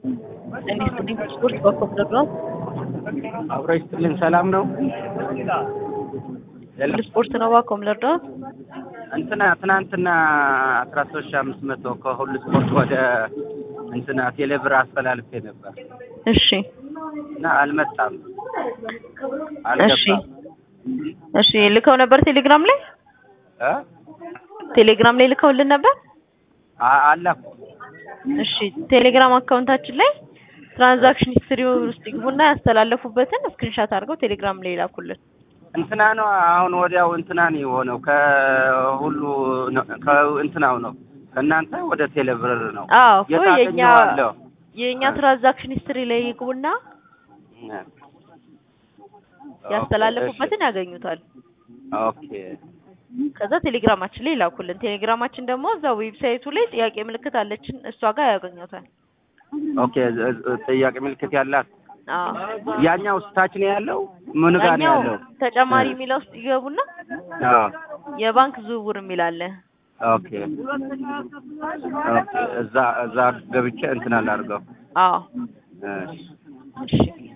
ጤና ይስጥልኝ ስፖርት በኮምፒውተር ነው። አብሮ ይስጥልን። ሰላም ነው። ስፖርት ነው ባኮም ለርዳት እንትና ትናንትና አስራ ሶስት ሺህ አምስት መቶ ከሁሉ ስፖርት ወደ እንትና ቴሌብር አስተላልፌ ነበር እሺ እና አልመጣም፣ እሺ አልገባም። እሺ ልከው ነበር ቴሌግራም ላይ እ? ቴሌግራም ላይ ልከውልን ነበር። አ- አላኩ እሺ ቴሌግራም አካውንታችን ላይ ትራንዛክሽን ሂስትሪ ውስጥ ይግቡና ያስተላለፉበትን ስክሪንሻት አድርገው ቴሌግራም ላይ ይላኩልን። እንትና ነው አሁን ወዲያው እንትና ነው የሆነው ከሁሉ ነው- ከእንትናው ነው ከእናንተ ወደ ቴሌብር ነው አዎ እኮ የት የኛ አገኘዋለሁ? የኛ ትራንዛክሽን ሂስትሪ ላይ ይግቡና ያስተላለፉበትን ያገኙታል። ኦኬ ከዛ ቴሌግራማችን ላይ ይላኩልን። ቴሌግራማችን ደግሞ እዛ ዌብሳይቱ ላይ ጥያቄ ምልክት አለችን እሷ ጋር ያገኙታል። ኦኬ ዝ- ዝ- ጥያቄ ምልክት ያላት አዎ ያኛው ስታች ነው ያለው ምን ጋር ነው ያኛው ያለው? ተጨማሪ የሚለው ውስጥ ይገቡና አዎ የባንክ ዝውውር የሚል አለ። ኦኬ ኦኬ እዛ እዛ ገብቼ እንትን አላድርገው አዎ እሺ እሺ